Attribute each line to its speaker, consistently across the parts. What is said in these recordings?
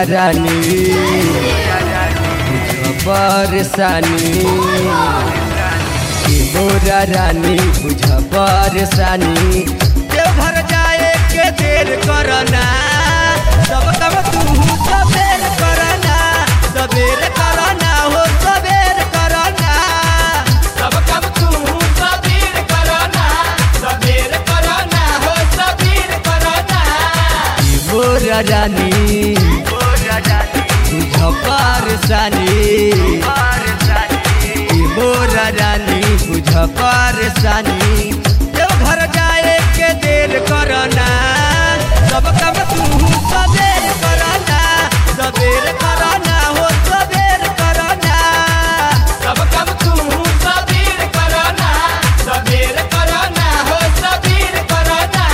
Speaker 1: रानी बुझ परेशानी ए मोरा रानी बुझ परेशानी देवघर जाए के देर करना सब कब तू सबेर करना सबेर करना हो सबेर करना
Speaker 2: सब कब तू सबीर करना सबीर करना हो सबीर करना
Speaker 1: ए मोरा रानी बुझ परेशानी ए मोरा रानी बुझ परेशानी देवघर जाए के देर करना सब कब तू सबेर करना सबेर करना हो सबेर करना
Speaker 2: सब कब तू सबीर करना सबीर करना हो सबीर करना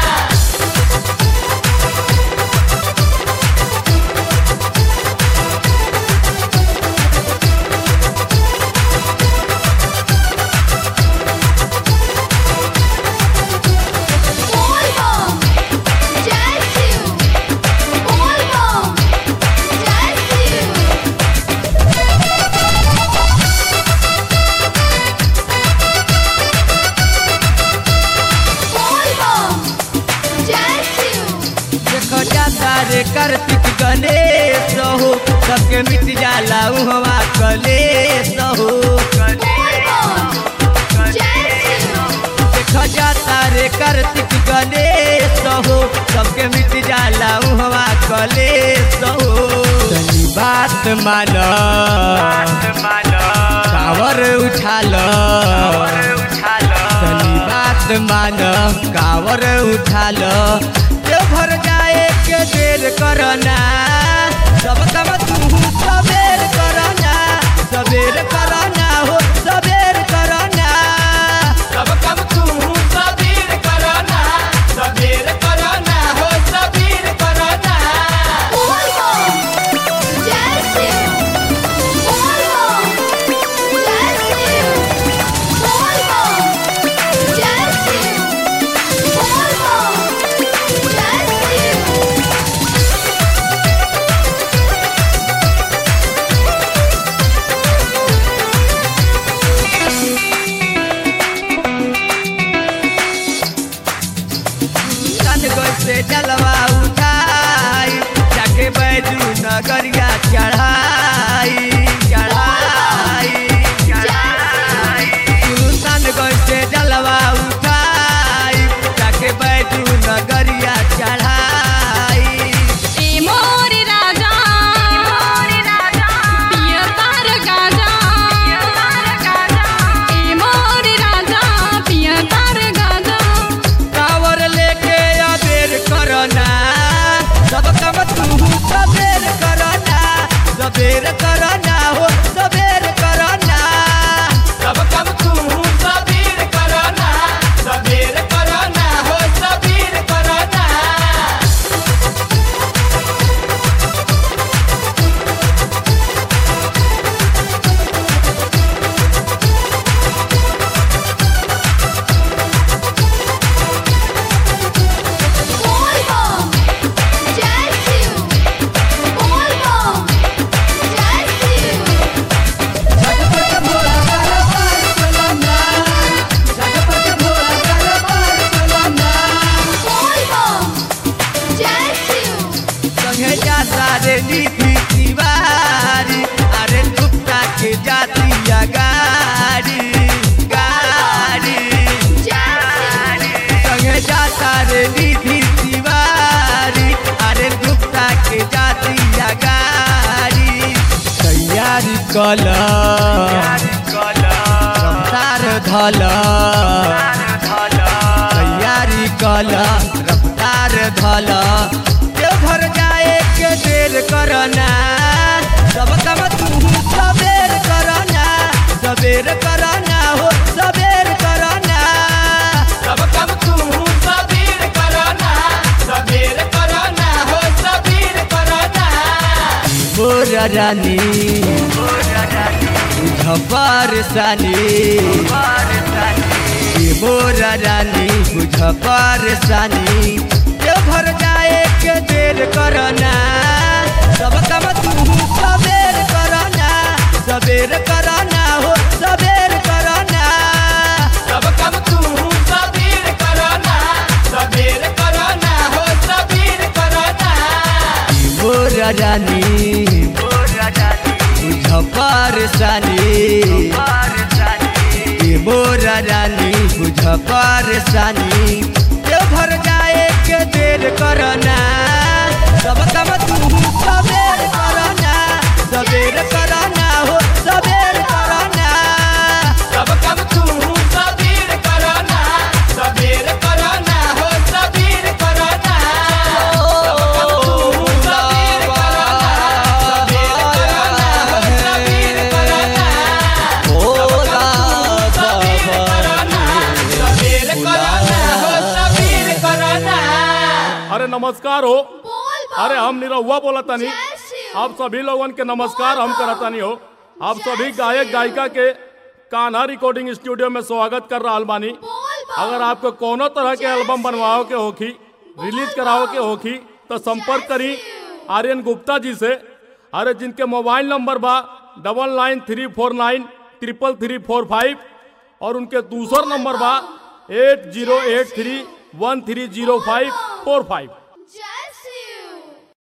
Speaker 3: Volvo, Jazzy, Volvo, Jazzy. Volvo, Jazzy.
Speaker 1: देखो जाता रे कार्तिक गणेश हो सबके मिट जाला उहवा कलेश हो
Speaker 3: Volvo, Jazzy.
Speaker 1: देखो जाता रे कार्तिक गणेश हो सबके मिट जाला उहवा कलेश हो तनी बात मान कावर उठाल तनी बात मान कावर उठाल देवघर जाए के देर करना सब कब तू सबेर करना सबेर करना हो सबेर करना
Speaker 2: सब कब तू सबीर करना सबीर करना हो सबीर करना
Speaker 3: Volvo, Jazzy. Volvo, Jazzy. Volvo, Jazzy. Volvo, Jazzy.
Speaker 1: सन से जलवा उठाई जाके बैजू नगरिया चढ़ाई चढ़ाई चढ़ाई सन से जलवा उठाई जाके बैजू नगरिया चढ़ाई
Speaker 4: ए मोर राजा पियर तार गाजा ए मोर राजा पियर तार गाजा
Speaker 1: कावर लेके अबेर करना सब कम तू सबेर करना सबेर करना हो सबेर करना
Speaker 2: सब कब तू सबीर करना सबीर करना हो सबीर करना
Speaker 3: Volvo, Jazzy. Volvo, Jazzy. Volvo, Jazzy.
Speaker 1: संगे जाता रे नीति तिवारी अरे गुप्ता के जातिया गाड़ी गाड़ी संगे जाता रे नीति तिवारी अरे गुप्ता के जातिया गाड़ी तैयारी कल रफ्तार धल तैयारी कल रफ्तार धल देवघर जाए के देर करना सब कम तू सबेर करना सबेर करना हो सबेर करना
Speaker 2: सब कब तू सबीर करना सबीर करना हो सबीर करना
Speaker 1: मोरा रानी बुझ परेशानी ए मोरा रानी बुझ परेशानी देवघर जाए के देर करना सब काम तू सबेर करना सबेर करना हो सबेर करना
Speaker 2: सब कम तू सबीर करना सबीर करना हो सबीर करना
Speaker 1: मोर रानी बुझ परेशानी ए मोर रानी बुझ परेशानी देव घर जाए के देर करना सब काम तू सबेर करना सबेर करना हो सबेर करना
Speaker 2: सब कम तू सबीर करना सबीर करना हो सबीर करना सब कम तू सबीर करना सबीर करना हो सबीर करना सबीर करना हो सबीर करना
Speaker 5: अरे नमस्कार हो
Speaker 3: बोल
Speaker 5: अरे हम निरहुआ बोला तनी
Speaker 3: जय शिव।
Speaker 5: आप सभी लोगन के नमस्कार हम करतानी हो आप सभी गायक गायिका के कान्हा रिकॉर्डिंग स्टूडियो में स्वागत कर रहा बानी
Speaker 3: बोल
Speaker 5: अगर आपको कोनो तरह के एल्बम बनवाओ के होखी रिलीज कराओ के होखी तो संपर्क करी आर्यन गुप्ता जी से अरे जिनके मोबाइल नंबर बा double nine three four nine triple three four five और उनके दूसर नंबर बा eight zero eight three one three zero five four five